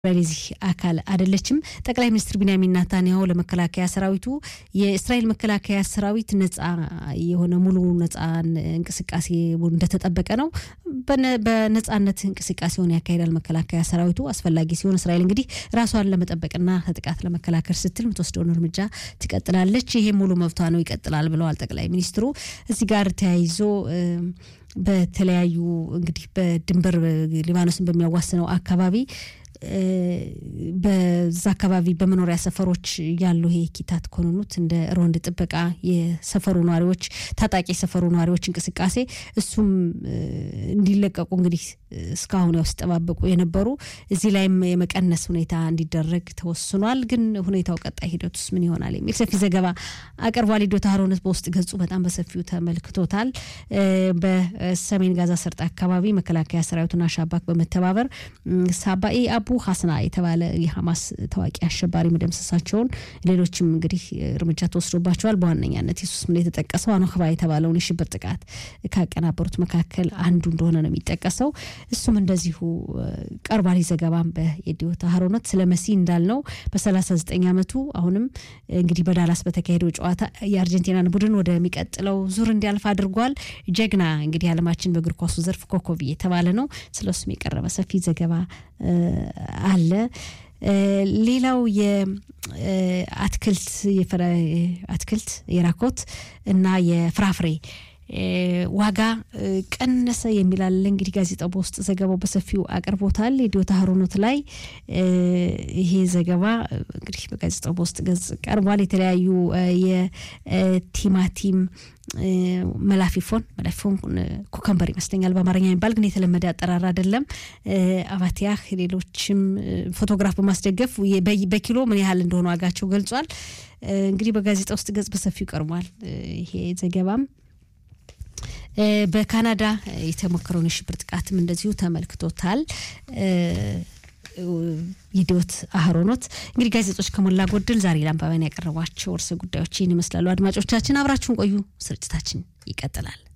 የዚህ አካል አይደለችም። ጠቅላይ ሚኒስትር ቢንያሚን ናታንያሁ ለመከላከያ ሰራዊቱ የእስራኤል መከላከያ ሰራዊት ነጻ የሆነ ሙሉ ነጻ እንቅስቃሴ እንደተጠበቀ ነው። በነጻነት እንቅስቃሴውን ያካሂዳል መከላከያ ሰራዊቱ። አስፈላጊ ሲሆን እስራኤል እንግዲህ ራሷን ለመጠበቅና ከጥቃት ለመከላከል ስትል የምትወስደውን እርምጃ ትቀጥላለች። ይሄ ሙሉ መብቷ ነው፣ ይቀጥላል ብለዋል ጠቅላይ ሚኒስትሩ። እዚህ ጋር ተያይዞ በተለያዩ እንግዲህ በድንበር ሊባኖስን በሚያዋስነው አካባቢ በዛ አካባቢ በመኖሪያ ሰፈሮች ያሉ ይሄ ኪታት ኮንኑት እንደ ሮንድ ጥበቃ የሰፈሩ ነዋሪዎች ታጣቂ የሰፈሩ ነዋሪዎች እንቅስቃሴ እሱም እንዲለቀቁ እንግዲህ እስካሁን ያው ሲጠባበቁ የነበሩ እዚህ ላይም የመቀነስ ሁኔታ እንዲደረግ ተወስኗል። ግን ሁኔታው ቀጣይ ሂደት ውስጥ ምን ይሆናል የሚል ሰፊ ዘገባ አቅርቧል። ዶታ ሀሮነት በውስጥ ገጹ በጣም በሰፊው ተመልክቶታል። በሰሜን ጋዛ ሰርጥ አካባቢ መከላከያ ሰራዊቱና ሻባክ በመተባበር ሳባኤ አቡ ሀስና የተባለ የሀማስ ታዋቂ አሸባሪ መደምሰሳቸውን ሌሎችም እንግዲህ እርምጃ ተወስዶባቸዋል። በዋነኛነት የሱስ ምን የተጠቀሰው አኖክባ የተባለውን የሽብር ጥቃት ካቀናበሩት መካከል አንዱ እንደሆነ ነው የሚጠቀሰው። እሱም እንደዚሁ ቀርቧል። ዘገባም በየዲዮታ ሀሮነት ስለ መሲ እንዳልነው በ39 ዓመቱ አሁንም እንግዲህ በዳላስ በተካሄደው ጨዋታ የአርጀንቲናን ቡድን ወደሚቀጥለው ዙር እንዲያልፍ አድርጓል። ጀግና እንግዲህ ዓለማችን በእግር ኳሱ ዘርፍ ኮከብ የተባለ ነው። ስለሱም የቀረበ ሰፊ ዘገባ አለ። ሌላው የአትክልት አትክልት የራኮት እና የፍራፍሬ ዋጋ ቀነሰ የሚላለ እንግዲህ ጋዜጣው በውስጥ ዘገባው በሰፊው አቅርቦታል። የዲዮታ ሀሮኖት ላይ ይሄ ዘገባ እንግዲህ በጋዜጣው በውስጥ ገጽ ቀርቧል። የተለያዩ የቲማቲም መላፊፎን መላፊፎን ኩከምበር ይመስለኛል በአማርኛ የሚባል ግን የተለመደ አጠራር አይደለም። አባቲያህ ሌሎችም ፎቶግራፍ በማስደገፍ በኪሎ ምን ያህል እንደሆነ ዋጋቸው ገልጿል። እንግዲህ በጋዜጣ ውስጥ ገጽ በሰፊው ቀርቧል ይሄ ዘገባም በካናዳ የተሞከረውን የሽብር ጥቃትም እንደዚሁ ተመልክቶታል። የዲዮት አህሮኖት እንግዲህ ጋዜጦች ከሞላ ጎደል ዛሬ ለአንባቢያን ያቀረቧቸው ርዕሰ ጉዳዮች ይህን ይመስላሉ። አድማጮቻችን አብራችሁን ቆዩ። ስርጭታችን ይቀጥላል።